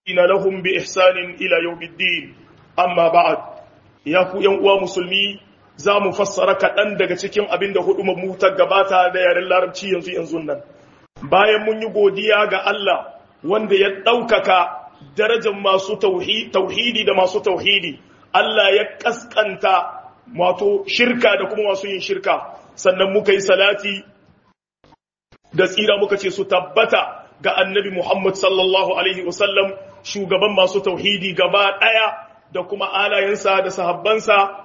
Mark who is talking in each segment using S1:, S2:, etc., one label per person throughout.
S1: لهم بإحسان إلى يوم الدين أما بعد يا ku ‘yan uwa musulmi za mu fassara kaɗan daga cikin abin da hudu mu ta gabata da yaren larabci yanzu yanzu nan bayan mun yi godiya ga Allah wanda ya ɗaukaka darajar masu tauhidi da masu tauhidi Allah ya ƙasƙanta wato shirka da kuma masu yin shirka sannan muka yi salati da tsira muka ce su tabbata ga annabi Muhammad sallallahu alaihi wasallam shugaban masu tauhidi gaba ɗaya da kuma alayensa da sahabbansa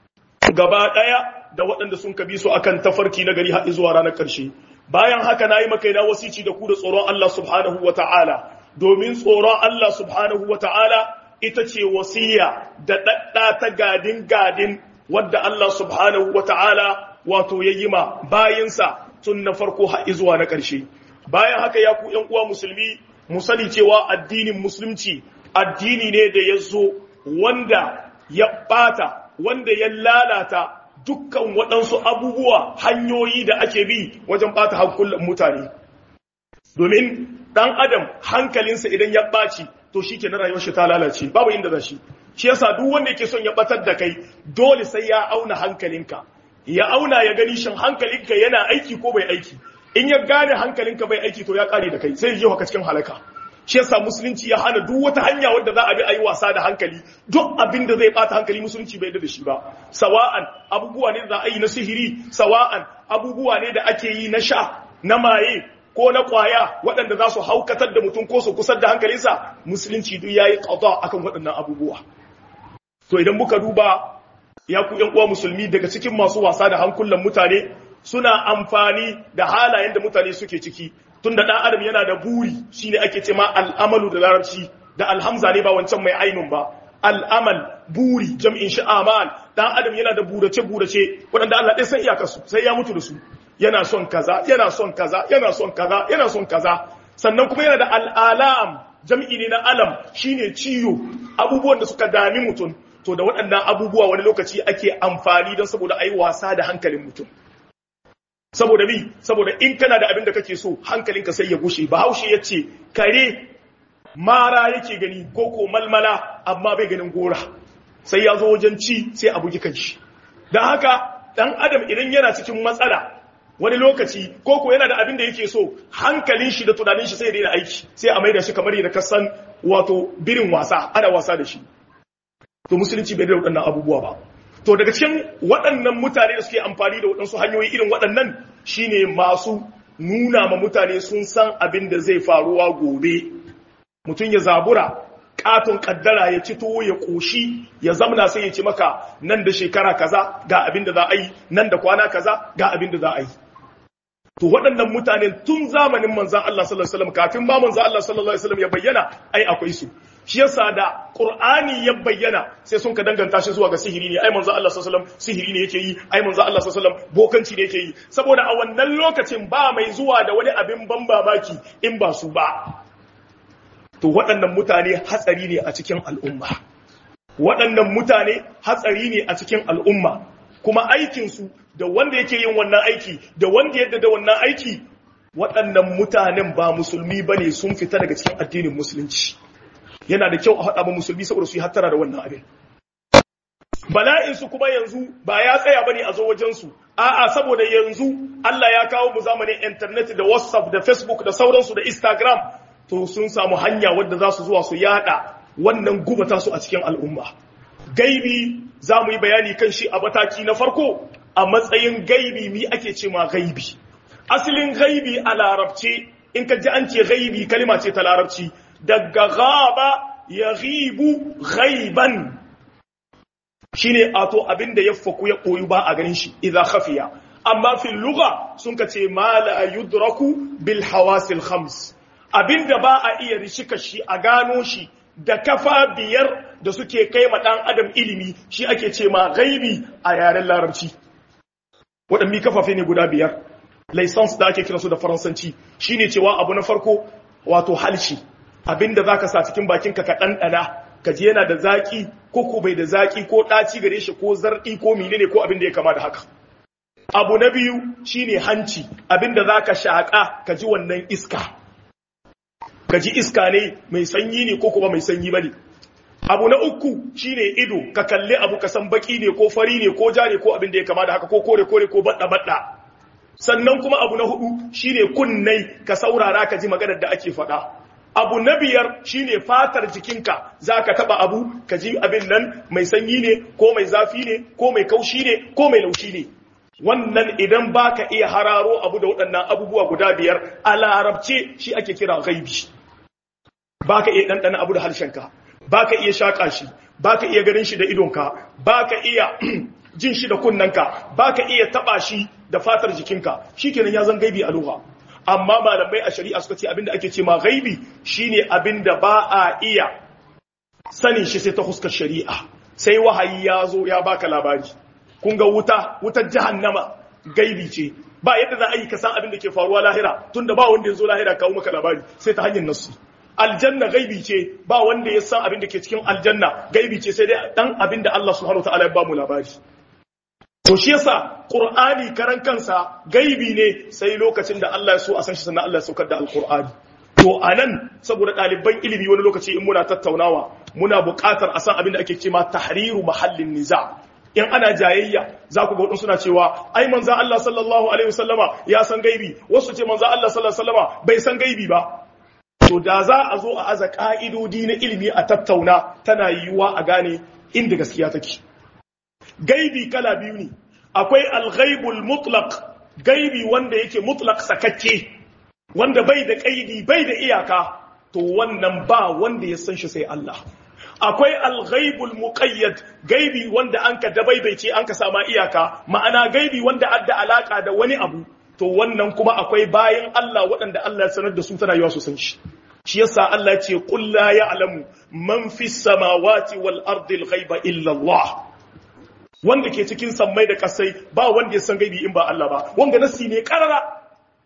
S1: gaba ɗaya da waɗanda sun kabi su akan tafarki na gari haɗi zuwa ranar ƙarshe bayan haka na yi makaina wasici da ku da tsoron Allah subhanahu wa ta'ala domin tsoron Allah subhanahu wa ta'ala ita ce wasiya da ɗaɗɗa ta gadin gadin wadda Allah subhanahu wa ta'ala wato ya yi ma bayansa tun na farko haɗi zuwa na ƙarshe bayan haka ya ku ‘yan uwa musulmi mu sani cewa addinin musulunci addini ne da ya zo wanda ya ɓata wanda ya lalata dukkan waɗansu abubuwa hanyoyi da ake bi wajen ɓata hankulan mutane domin ɗan adam hankalinsa idan ya ɓaci to shi ke na rayuwar shi ta lalace babu inda za shi shi yasa duk wanda yake son ya ɓatar da kai dole sai ya auna hankalinka ya auna ya gani shin hankalinka yana aiki ko bai aiki in ya gane hankalinka bai aiki to ya kare da kai sai ya haka cikin halaka shi yasa musulunci ya hana duk wata hanya wadda za a bi a yi wasa da hankali duk abin da zai bata hankali musulunci bai da shi ba sawa'an abubuwa ne da za a yi na sihiri sawa'an abubuwa ne da ake yi na sha na maye ko na kwaya waɗanda za su haukatar da mutum ko su kusar da hankalinsa musulunci duk ya yi ƙauta akan waɗannan abubuwa to idan muka duba ya ku uwa musulmi daga cikin masu wasa da hankulan mutane suna amfani da halayen da mutane suke ciki tun da ɗan adam yana da buri shine ake ce ma al'amalu da larabci da alhamza ne ba wancan mai ainun ba al'amal buri jam'in shi amal ɗan adam yana da burace burace waɗanda Allah ɗaya san iyakarsu sai ya mutu da su yana son kaza yana son kaza yana son kaza yana son kaza sannan kuma yana da al'alam jam'i ne na alam shine ciyo abubuwan da suka dami mutum to da waɗannan abubuwa wani lokaci ake amfani don saboda a yi wasa da hankalin mutum saboda bi saboda in kana da abin da kake so hankalinka sai ya gushe bahaushe ya ce kare mara yake gani ko ko malmala amma bai ganin gora sai ya zo wajen ci sai a bugi kanshi don haka dan adam idan yana cikin matsala wani lokaci ko ko yana da abin da yake so hankalin shi da tunanin shi sai ya daina aiki sai a maida shi kamar yadda ka san wato birin wasa ana wasa da shi to musulunci bai da waɗannan abubuwa ba to daga cikin waɗannan mutane da suke amfani da waɗansu hanyoyi irin waɗannan shine masu nuna ma mutane sun san abin da zai faruwa gobe mutum ya zabura katon kaddara ya ci tuwo ya ƙoshi ya zamna sai ya ci maka nan da shekara kaza ga abin da za a yi nan da kwana kaza ga abin da za a yi to waɗannan mutane tun zamanin manzan Allah sallallahu alaihi wasallam kafin ba manzan Allah sallallahu alaihi wasallam ya bayyana ai akwai su shi yasa da Qur'ani ya bayyana sai sun ka danganta shi zuwa ga sihiri ne ai manzo Allah sallallahu alaihi wasallam sihiri ne yake yi ai manzo Allah sallallahu alaihi wasallam bokanci ne yake yi saboda a wannan lokacin ba mai zuwa da wani abin ban babaki in ba su ba to waɗannan mutane hatsari ne a cikin al'umma waɗannan mutane hatsari ne a cikin al'umma kuma aikin su da wanda yake yin wannan aiki da wanda yadda da wannan aiki waɗannan mutanen ba musulmi bane sun fita daga cikin addinin musulunci yana da kyau a haɗa ba musulmi saboda su yi hattara da wannan abin bala'in su kuma yanzu ba ya tsaya bane a zo wajen su a'a saboda yanzu Allah ya kawo mu zamanin internet da WhatsApp da Facebook da sauransu da Instagram to sun samu hanya wadda za su zuwa su yada wannan gubata su a cikin al'umma gaibi za mu yi bayani kan shi a mataki na farko a matsayin gaibi mi ake ce ma gaibi asalin gaibi a larabce in ka ji an ce gaibi kalima ce ta larabci daga gaba ya ghibu ghaiban shine ato abinda ya faku ya koyu ba a ganin shi idza khafiya amma fil lugha sun ka ce ma la yudraku bil hawasil khams abinda ba a iya rishika shi a gano shi da kafa biyar da suke kai ma dan adam ilimi shi ake ce ma ghaibi a yaren larabci waɗanne kafafe ne guda biyar license da ake kiransu da faransanci shine cewa abu na farko wato halshi abinda zaka sa cikin bakinka ka ɗanɗana ka ji yana da zaki ko ko bai da zaki ko ɗaci gare shi ko zarɗi ko menene ko abin da ya kama da haka abu na biyu shine hanci abinda zaka shaƙa ka ji wannan iska ka ji iska ne mai sanyi ne ko kuma mai sanyi bane abu na uku shine ido ka kalli abu ka san baki ne ko fari ne ko ja ne ko abin da ya kama da haka ko kore kore ko badda badda sannan kuma abu na hudu shine kunnai ka saurara ka ji maganar da ake faɗa abu na biyar shine fatar jikinka zaka taba abu ka ji abin nan mai sanyi ne ko mai zafi ne ko mai kaushi ne ko mai laushi ne wannan idan baka iya hararo abu da waɗannan abubuwa guda biyar a larabce shi ake kira gaibi baka iya ɗanɗana abu da harshenka baka iya shaƙa shi baka iya ganin shi da idonka baka iya jin shi da kunnanka baka iya taba shi da fatar jikinka shikenan ya zan gaibi a lugha amma malamai a shari'a suka ce abinda ake ce ma gaibi shine abinda ba a iya sanin shi sai ta huskar shari'a sai wahayi ya zo ya baka labari kun ga wuta wutar jahannama gaibi ce ba yadda za a yi ka san abin da ke faruwa lahira tunda ba wanda ya zo lahira kawo maka labari sai ta hanyar nasu aljanna gaibi ce ba wanda ya san abin da ke cikin aljanna gaibi ce sai dai dan abin da Allah subhanahu wataala ya ba mu labari to shi yasa qur'ani karan kansa gaibi ne sai lokacin da Allah ya so a san shi sannan Allah ya saukar da alqur'ani to anan saboda ɗaliban ilimi wani lokaci in muna tattaunawa muna buƙatar a san abin da ake cewa tahriru mahallin niza in ana jayayya za ku ga wadansu suna cewa ai manzo Allah sallallahu alaihi wasallama ya san gaibi wasu ce manzo Allah sallallahu alaihi wasallama bai san gaibi ba to da za a zo a aza ka'idodi na ilimi a tattauna tana yiwuwa a gane inda gaskiya take gaibi kala biyu ne akwai alghaibul mutlaq gaibi wanda yake mutlaq sakakke wanda bai da kaidi bai da iyaka to wannan ba wanda ya san shi sai Allah akwai alghaibul muqayyad gaibi wanda an ka dabaibaice an ka sama iyaka ma'ana gaibi wanda adda alaka da wani abu to wannan kuma akwai bayan Allah waɗanda Allah ya sanar da su tana yawa su san shi shi yasa Allah ya ce qul la ya'lamu man fis samawati wal ardi al ghaiba illa Allah wanda ke cikin sammai da kasai ba wanda ya san gaibi in ba Allah ba wanga nasi ne karara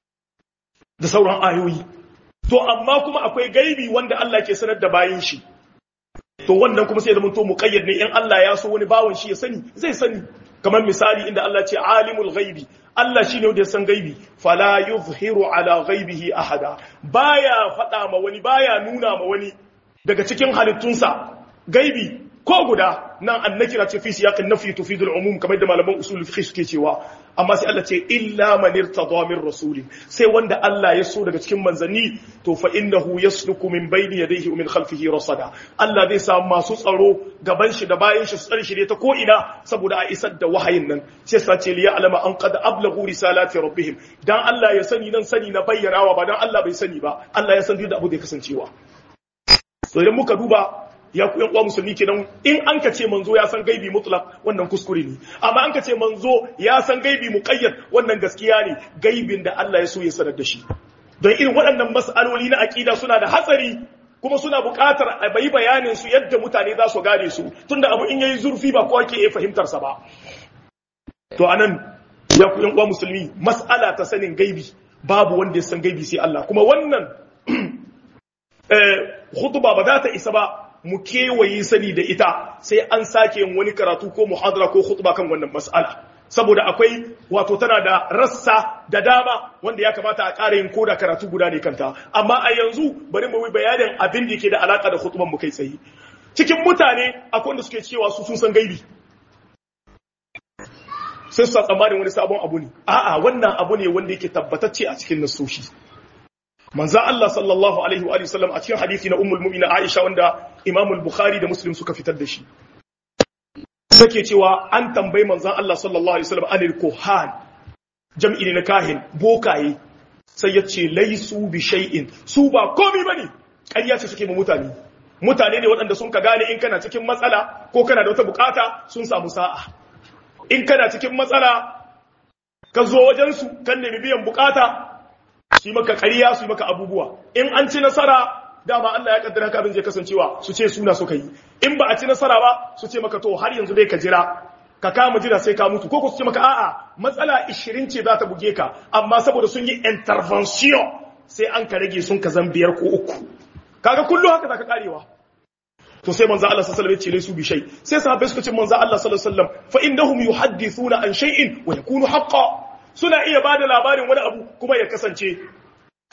S1: da sauran ayoyi to amma kuma akwai gaibi wanda Allah ke sanar da bayin shi to wannan kuma sai ya zama to muqayyad ne in Allah ya so wani bawan shi ya sani zai sani kamar misali inda Allah ce alimul ghaibi Allah shine wanda ya san gaibi fala yuzhiru ala ghaibihi ahada baya fada ma wani baya nuna ma wani daga cikin halittunsa gaibi ko guda nan annakira ce fi siyaqin nafi tufidul umum kamar da malaman usul fiqh suke cewa amma sai Allah ce illa man irtada min rasul sai wanda Allah ya so daga cikin manzanni to fa innahu yasluku min bayni yadayhi wa min khalfihi rasada Allah zai samu masu tsaro gaban shi da bayan shi su tsare shi ta ko ina saboda a isar da wahayin nan sai sa ce liya alama an qad ablagu risalati rabbihim dan Allah ya sani nan sani na bayyanawa ba dan Allah bai sani ba Allah ya san da abu da ya kasancewa to idan muka duba ya ku uwa musulmi kenan in an ka ce manzo ya san gaibi mutlaq wannan kuskure ne amma an ka ce manzo ya san gaibi muqayyad wannan gaskiya ne gaibin da Allah ya so ya sanar da shi don irin waɗannan mas'aloli na aqida suna da hatsari kuma suna buƙatar a bai bayanin su yadda mutane za su gane su tunda abu in yayi zurfi ba kowa ke iya fahimtar sa ba to anan ya ku uwa musulmi mas'ala ta sanin gaibi babu wanda ya san gaibi sai Allah kuma wannan eh khutba ba za ta isa ba mu kewaye sani da ita sai an sake yin wani karatu ko muhadara ko khutba kan wannan mas'ala saboda akwai wato tana da rassa da dama wanda ya kamata a ƙara yin koda karatu guda ne kanta amma a yanzu bari mu yi bayanin abin da yake da alaka da khutban mu kai tsaye cikin mutane akwai wanda suke cewa su sun san gaibi sai su tsammanin wani sabon abu ne a'a wannan abu ne wanda yake tabbatacce a cikin nasoshi manzo Allah sallallahu alaihi wa sallam a cikin hadisi na ummul mu'mina Aisha wanda Imam al-Bukhari da Muslim suka fitar da shi sake cewa an tambayi manzo Allah sallallahu alaihi wa sallam anil kuhan jam'i ne na kahin bokaye sai ya ce laisu bi shay'in su ba komai bane ƙarya ce suke ma mutane mutane ne waɗanda sun ka gane in kana cikin matsala ko kana da wata bukata sun samu sa'a in kana cikin matsala ka zo wajensu kan nemi biyan bukata su yi maka ƙariya su yi maka abubuwa in an ci nasara dama Allah ya kaddara ka abin zai kasancewa su ce suna suka yi in ba a ci nasara ba su ce maka to har yanzu dai ka jira ka kama jira sai ka mutu ko su ce maka a'a matsala 20 ce za ta buge ka amma saboda sun yi intervention sai an ka rage sun ka zan biyar ko uku kaga kullum haka za ka karewa to sai manzo Allah sallallahu alaihi wasallam ya ce su bi shay sai sahabbai suka ce manzo Allah sallallahu alaihi wasallam fa innahum yuhaddithuna an shay'in wa yakunu haqqan suna iya ba da labarin wani abu kuma ya kasance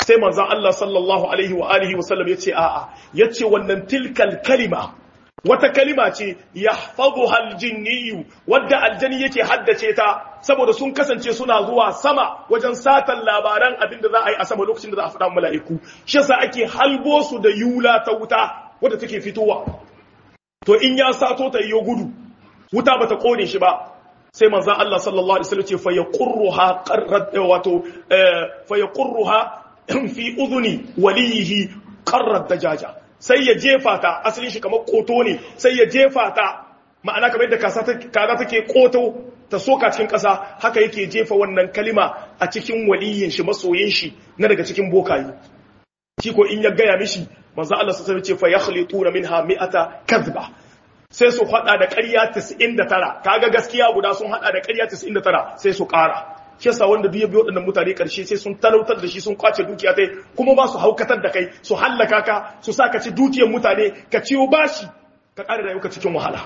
S1: sai manzon Allah sallallahu alaihi wa alihi wa sallam yace a'a yace wannan tilkal kalima wata kalima ce yahfazuha aljinniyu wadda aljani yake haddace ta saboda sun kasance suna zuwa sama wajen satan labaran abinda za a yi a sama lokacin da za a faɗa mala'iku shi yasa ake halbo su da yula ta wuta wadda take fitowa to in ya sato ta yiwo gudu wuta bata kone shi ba sai manzon Allah sallallahu alaihi wasallam ce fa yaqurruha qarrat wato fa yaqurruha fi udhuni walihi qarrat dajaja sai ya jefa ta asalin shi kamar koto ne sai ya jefa ta ma'ana kamar yadda kaza take koto ta soka cikin ƙasa haka yake jefa wannan kalima a cikin waliyin shi masoyin shi na daga cikin bokayi shi ko in ya gaya mishi manzo Allah sallallahu alaihi wasallam ce fa yakhlituna minha mi'ata kadhba sai su hada da ƙarya 99 kaga gaskiya guda sun hada da ƙarya 99 sai su ƙara shi yasa wanda duk ya biyo waɗannan mutane ƙarshe sai sun talautar da shi sun kwace dukiya tai kuma ba su haukatar da kai su hallaka ka su sa ka ci dukiyar mutane ka ciwo bashi ka ƙara rayuka cikin wahala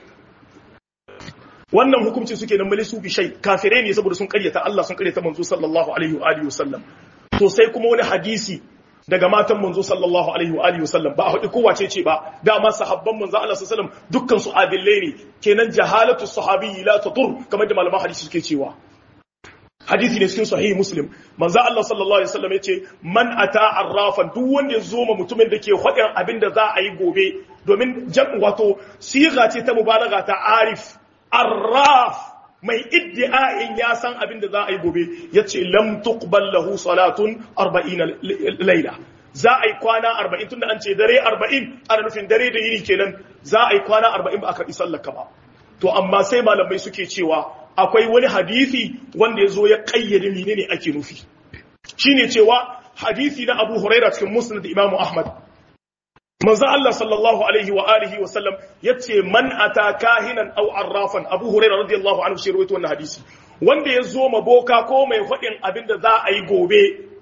S1: wannan hukunci suke nan mali su bi shai kafirai ne saboda sun ƙaryata Allah sun ƙaryata manzo sallallahu alaihi wa alihi wasallam to sai kuma wani hadisi daga matan manzo sallallahu alaihi wa alihi wasallam ba a hudu kowace ce ba dama sahabban manzo Allah sallallahu alaihi wasallam dukkan su adillai ne kenan jahalatu sahabi la tadur kamar da malaman hadisi suke cewa hadisi ne cikin sahihi muslim manzo Allah sallallahu alaihi wasallam yace man ata arrafan duk wanda ya zo ma mutumin da ke hudin abin da za a yi gobe domin jam wato siga ce ta mubalaga ta arif arraf mai iddi'a'in ya san abin da za a yi gobe yace lam tuqbal lahu salatun 40 laila za a yi kwana 40 tunda an ce dare 40 ana nufin dare da yini kenan za a yi kwana 40 ba a karɓi sallaka ba to amma sai malamai suke cewa akwai wani hadisi wanda ya zo ya kayyade menene ake nufi shine cewa hadisi na Abu Huraira cikin Musnad Imam Ahmad manzo Allah sallallahu alaihi wa alihi wa sallam yace man ata kahinan aw arrafan Abu Huraira radiyallahu anhu shi rawaito wannan hadisi wanda ya zo maboka ko mai fadin abinda za a yi gobe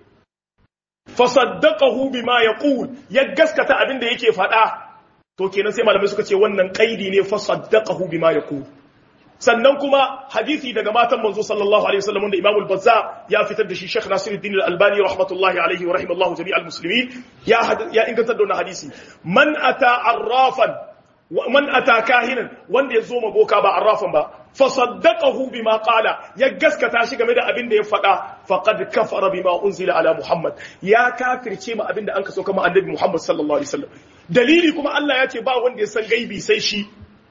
S1: fa saddaqahu bima yaqul ya gaskata abinda yake fada to kenan sai malamai suka ce wannan kaidi ne fa saddaqahu bima yaqul sannan kuma hadisi daga matan manzo sallallahu alaihi wasallam da Imam al-Bazza ya fitar da shi Sheikh Nasiruddin al-Albani rahmatullahi alaihi wa rahimallahu jami'al muslimin ya ya inganta da wannan hadisi man ata arrafan man ata kahinan wanda ya zo maboka ba arrafan ba fa saddaqahu bima qala ya gaskata shi game da abin da ya faɗa faqad kafara bima unzila ala Muhammad ya kafirce ma abin da an kaso kama annabi Muhammad sallallahu alaihi wasallam dalili kuma Allah ya ce ba wanda ya san gaibi sai shi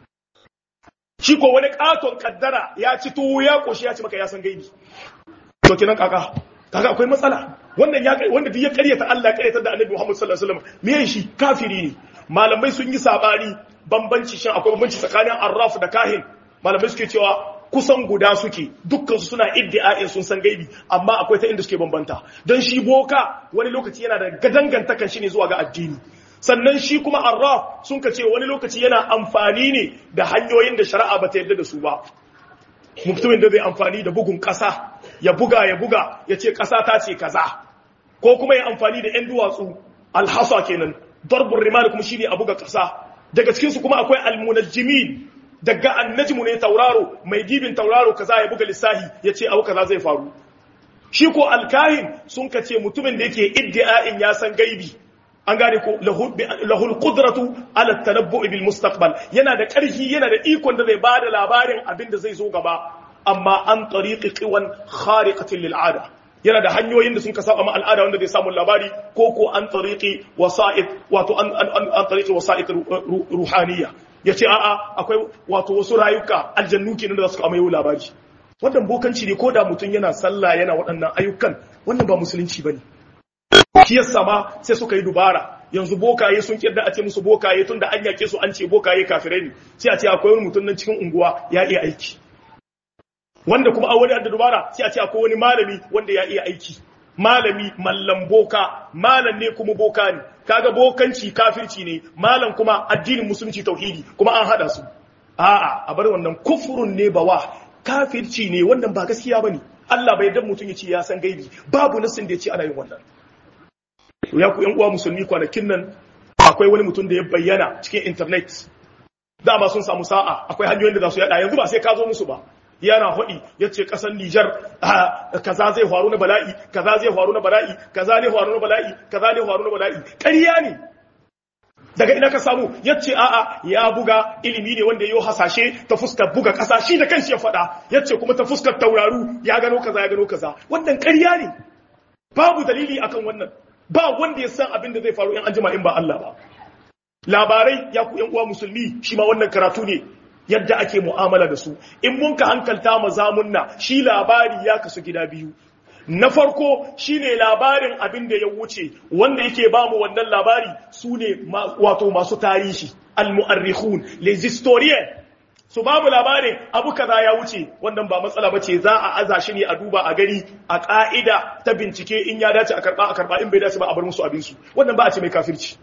S1: shi ko wani katon kaddara ya ci tuwo ya koshi ya ci maka ya san gaibi to kenan kaka kaga akwai matsala wannan ya wanda duk ya karyata Allah ya karyata da Annabi Muhammad sallallahu alaihi wasallam me shi kafiri ne malamai sun yi sabani bambanci shin akwai bambanci tsakanin arraf da kahin malamai suke cewa kusan guda suke dukkan su suna iddia'in sun san gaibi amma akwai ta inda suke bambanta don shi boka wani lokaci yana da gadangantakan shi ne zuwa ga addini sannan shi kuma arraf sun ka ce wani lokaci yana amfani ne da hanyoyin da shari'a ba ta yarda da su ba mutumin da zai amfani da bugun ƙasa ya buga ya buga ya ce ƙasa ta ce kaza ko kuma ya amfani da 'yan duwatsu alhasa kenan darbun rimani kuma shine a buga ƙasa daga cikinsu kuma akwai almunajjimin daga annajmu ne tauraro mai dibin tauraro kaza ya buga lissahi ya ce abu kaza zai faru shi ko alkahin sun ka ce mutumin da yake iddia'in ya san gaibi an gane ko lahul qudratu ala tanabbu'i bil mustaqbal yana da ƙarfi yana da ikon da zai bada labarin abin da zai zo gaba amma an tariqi qiwan khariqatin lil ada yana da hanyoyin da sun ka saba ma al'ada wanda zai samu labari ko ko an tariqi wasa'id wato an an an tariqi wasa'id ruhaniyya yace a'a akwai wato wasu rayuka aljannu kenan da za su amayo labari wannan bokanci ne ko da mutum yana sallah yana waɗannan ayyukan wannan ba musulunci bane shi yasa ma sai suka yi dubara yanzu bokaye sun kirda a ce musu bokaye tun da an yake su an ce bokaye kafirai ne sai a ce akwai wani mutum nan cikin unguwa ya iya aiki wanda kuma a wani da dubara sai a ce akwai wani malami wanda ya iya aiki malami mallam boka malam ne kuma boka ne kaga bokanci kafirci ne malam kuma addinin musulunci tauhidi kuma an hada su a'a a bar wannan kufurun ne bawa kafirci ne wannan ba gaskiya bane Allah bai dan mutum ya ce ya san gaibi babu nasin da ya ce ana yin wannan ya ku uwa musulmi kwanakin nan akwai wani mutum da ya bayyana cikin internet dama sun samu sa'a akwai hanyoyin da za su yada yanzu ba sai ka zo musu ba yana hudi yace kasar Niger kaza zai faru na bala'i kaza zai faru na bala'i kaza ne faru na bala'i kaza ne faru na bala'i ƙarya ne daga ina ka samu yace a'a ya buga ilimi ne wanda yau hasashe ta fuskar buga kasa shi da kanshi ya faɗa yace kuma ta fuskar tauraru ya gano kaza ya gano kaza wannan ƙarya ne babu dalili akan wannan ba wanda ya san abin da zai faru in an jima in ba Allah ba labarai ya ku yan uwa musulmi shi ma wannan karatu ne yadda ake mu'amala da su in mun ka hankalta ma zamunna shi labari ya kasu gida biyu na farko shine labarin abin da ya wuce wanda yake ba mu wannan labari su ne wato masu tarihi al-mu'arrikhun les historiens su ba mu labarin abu kaza ya wuce wannan ba matsala bace za a aza shi ne a duba a gani a ka'ida ta bincike in ya dace a karba a karba in bai dace ba a bar musu abin su wannan ba a ce mai kafirci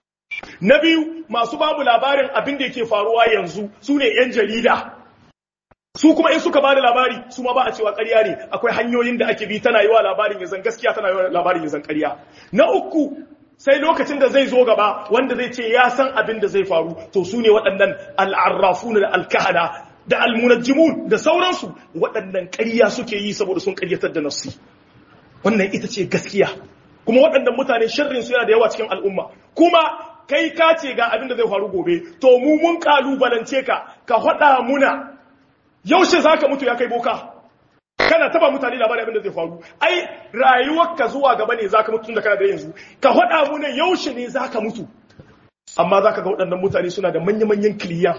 S1: na biyu masu ba mu labarin abin da yake faruwa yanzu su ne yan jarida su kuma in suka bada labari su ma ba a cewa ƙarya ne akwai hanyoyin da ake bi tana yi wa labarin ya zan gaskiya tana yi wa labarin ya zan ƙarya na uku sai lokacin da zai zo gaba wanda zai ce ya san abin da zai faru to su ne waɗannan al'arrafuna da alkahana da almunajjimun da sauransu waɗannan ƙarya suke yi saboda sun ƙaryatar da nafsi wannan ita ce gaskiya kuma waɗannan mutane sharrin su yana da yawa cikin al'umma kuma kai ka ce ga abin da zai faru gobe to mu mun kalubalance ka ka faɗa muna yaushe za ka mutu ya kai boka kana taba mutane labarin abin da zai faru ai rayuwarka zuwa gaba ne za ka mutu da kana da yanzu ka faɗa mu ne yaushe ne za ka mutu amma za ka ga waɗannan mutane suna da manya-manyan kiliya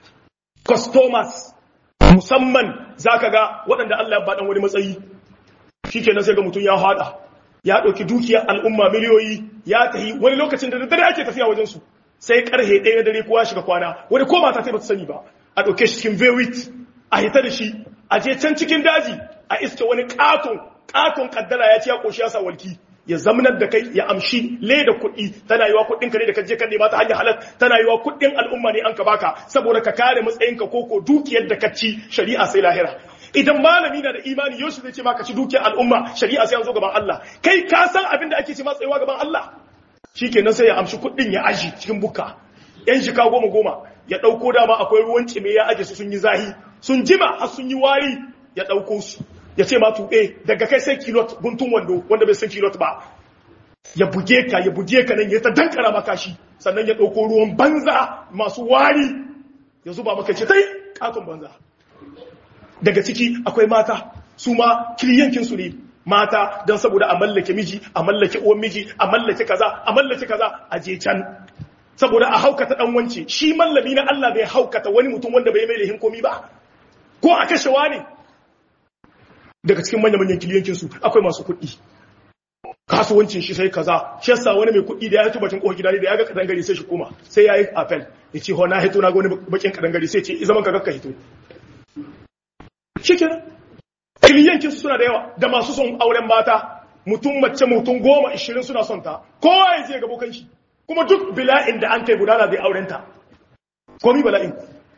S1: customers musamman za ka ga waɗanda Allah ya baɗan wani matsayi shi kenan sai ga mutum ya haɗa ya ɗauki dukiyar al'umma miliyoyi ya tahi wani lokacin da dare ake tafiya wajensu sai karhe ɗaya na dare kowa shiga kwana wani ko mata ta ba ta sani ba a ɗauke shi cikin vewit a hita da shi a je can cikin daji a iske wani katon katon kaddara ya ci ya koshi ya sa walki ya zamanar da kai ya amshi leda kuɗi tana yiwa kuɗin ka ne da ka je kan nema ta hanyar halal tana yiwa kuɗin al'umma ne an ka baka saboda ka kare matsayinka ko ko dukiyar da ka ci shari'a sai lahira idan malami na da imani yau zai ce maka ci dukiyar al'umma shari'a sai an zo gaban Allah kai ka san abin da ake ce matsayiwa gaban Allah shikenan sai ya amshi kuɗin ya aji cikin bukka yan shika goma goma ya ɗauko dama akwai ruwan cime ya aje su sun yi zahi sun jima har sun yi wari ya ɗauko su ya ce ma tuɓe daga kai sai kilot guntun wando wanda bai san kilot ba ya buge ka ya buge ka nan ya ta dankara maka shi sannan ya ɗauko ruwan banza masu wari ya zuba maka ce tai katon banza daga ciki akwai mata su ma kiliyankinsu ne mata don saboda a mallake miji a mallake uwan miji a mallake kaza a mallake kaza a je can saboda a haukata dan wance shi mallami na Allah bai haukata wani mutum wanda bai mai lahin komi ba ko a kashewa ne daga cikin manyan manyan kiliyankin su akwai masu kuɗi kasuwancin shi sai kaza shi yasa wani mai kuɗi da ya tuba cin kohon gida ne da ya ga kadangare sai shi koma sai yayi apel ya ce ho na hito na ga wani bakin kadangare sai ce zaman ka gakka hito shikenan kiliyankin su suna da yawa da masu son auren mata mutum mace mutum goma ishirin suna son ta kowa ya je ga bokan shi kuma duk bila'in da an kai gudana zai aurenta komi bala'in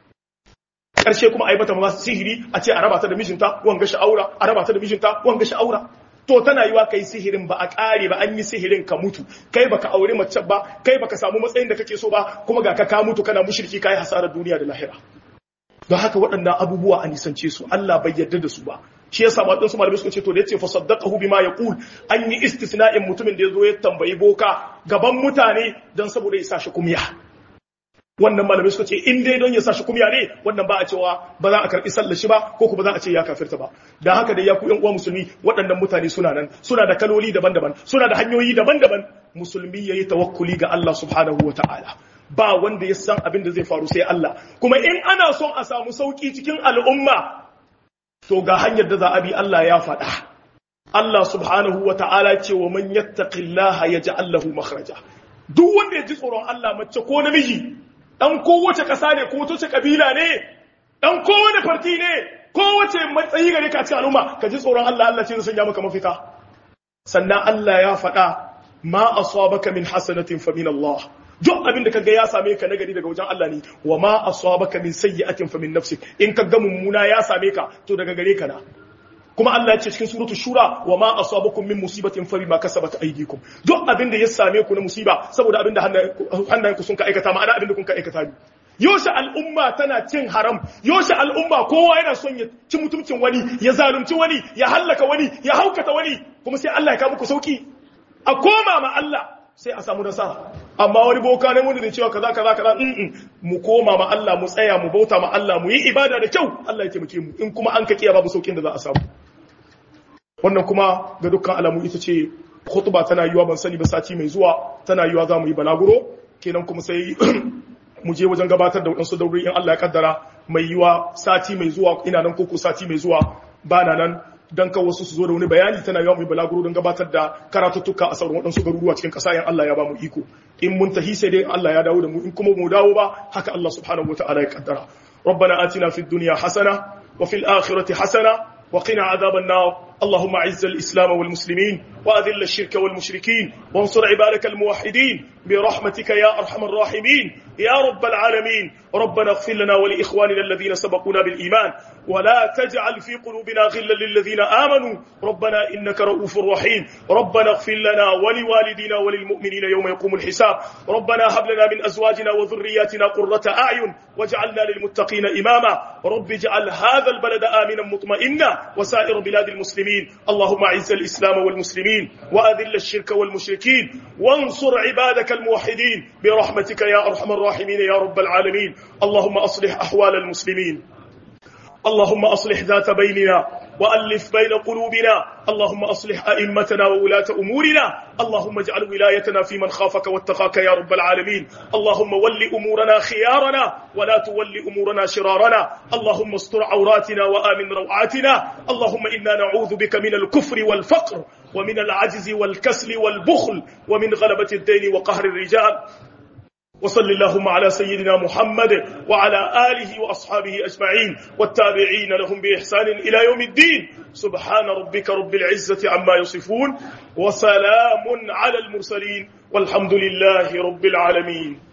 S1: ƙarshe kuma a yi mata masu sihiri a ce a raba ta da mijinta wanga sha'aura a raba ta da mijinta wanga sha'aura to tana yiwa kai sihirin ba a ƙare ba an yi sihirin ka mutu kai baka aure mace ba kai baka samu matsayin da kake so ba kuma ga ka ka mutu kana mushriki kai hasarar duniya da lahira don haka waɗannan abubuwa a nisance su Allah bai yarda da su ba shi yasa waɗansu malamai suka ce to da yace fa saddaqahu bima yaqul an yi istisna'in mutumin da yazo ya tambayi boka gaban mutane dan saboda ya sa shi kumya wannan malamai suka ce in dai don ya sa shi kumya ne wannan ba a cewa ba za a karbi sallar shi ba ko kuma za a ce ya kafirta ba dan haka da ya ku yan uwa musulmi waɗannan mutane suna nan suna da kaloli daban-daban suna da hanyoyi daban-daban musulmi yayi tawakkuli ga Allah subhanahu wataala ba wanda ya san abin da zai faru sai Allah kuma in ana son a samu sauki cikin al'umma to ga hanyar da za a bi Allah ya faɗa Allah subhanahu wa ta'ala ce wa man yattaqillaha yaj'al lahu makhraja duk wanda ya ji tsoron Allah mace ko namiji dan kowace ƙasa ne ko wace kabila ne dan kowane farti ne kowace matsayi gare ka cikin al'umma ka ji tsoron Allah Allah ce zai sanya maka mafita sannan Allah ya faɗa ma asabaka min hasanatin fa min Allah duk abin da kaga ya same ka nagari daga wajen Allah ne wa ma asabaka min sayyi'atin fa min nafsik in kaga mummuna ya same ka to daga gare ka na kuma Allah ya ce cikin suratu shura wa ma asabakum min musibatin fa bima kasabat aydikum duk abin da ya same ku na musiba saboda abin da hannayenku sun ka aikata ma'ana abin da kun ka aikata ne yoshe al'umma tana cin haram yoshe al'umma kowa yana son ya ci mutuncin wani ya zalunci wani ya hallaka wani ya haukata wani kuma sai Allah ya kawo muku sauki a koma ma Allah sai a samu nasara amma wani boka ne wanda da cewa kaza kaza kaza in mu koma ma Allah mu tsaya mu bauta ma Allah mu yi ibada da kyau Allah ya taimake mu in kuma an ka kiya babu saukin da za a samu wannan kuma ga dukkan alamu ita ce khutba tana yiwa ban sani ba sati mai zuwa tana yiwa za mu yi balaguro kenan kuma sai mu je wajen gabatar da waɗansu dauri in Allah ya kaddara mai yiwa sati mai zuwa ina nan koko sati mai zuwa ba na nan dan kan wasu su zo da wani bayani tana yawan mai balaguro don gabatar da karatuttuka a sauran waɗansu garuruwa cikin ƙasa in Allah ya ba mu iko in mun tahi sai dai Allah ya dawo da mu in kuma mu dawo ba haka Allah subhanahu wataala ya kaddara ربنا آتنا في الدنيا حسنة وفي الآخرة حسنة وقنا عذاب النار اللهم اعز الإسلام والمسلمين وأذل الشرك والمشركين وانصر عبادك الموحدين برحمتك يا أرحم الراحمين يا رب العالمين ربنا اغفر لنا ولإخواننا الذين سبقونا بالإيمان ولا تجعل في قلوبنا غلا للذين آمنوا ربنا إنك رؤوف رحيم ربنا اغفر لنا ولوالدينا وللمؤمنين يوم يقوم الحساب ربنا هب لنا من أزواجنا وذرياتنا قرة أعين واجعلنا للمتقين إماما رب اجعل هذا البلد آمنا مطمئنا وسائر بلاد المسلمين اللهم أعز الإسلام والمسلمين وأذل الشرك والمشركين وانصر عبادك الموحدين برحمتك يا أرحم الراحمين يا رب العالمين اللهم أصلح أحوال المسلمين اللهم أصلح ذات بيننا وألف بين قلوبنا اللهم أصلح أئمتنا وولاة أمورنا اللهم اجعل ولايتنا في من خافك واتقاك يا رب العالمين اللهم ول أمورنا خيارنا ولا تول أمورنا شرارنا اللهم استر عوراتنا وآمن روعاتنا اللهم إنا نعوذ بك من الكفر والفقر ومن العجز والكسل والبخل ومن غلبة الدين وقهر الرجال وصل اللهم على سيدنا محمد وعلى آله وأصحابه أجمعين والتابعين لهم بإحسان إلى يوم الدين سبحان ربك رب العزة عما يصفون وسلام على المرسلين والحمد لله رب العالمين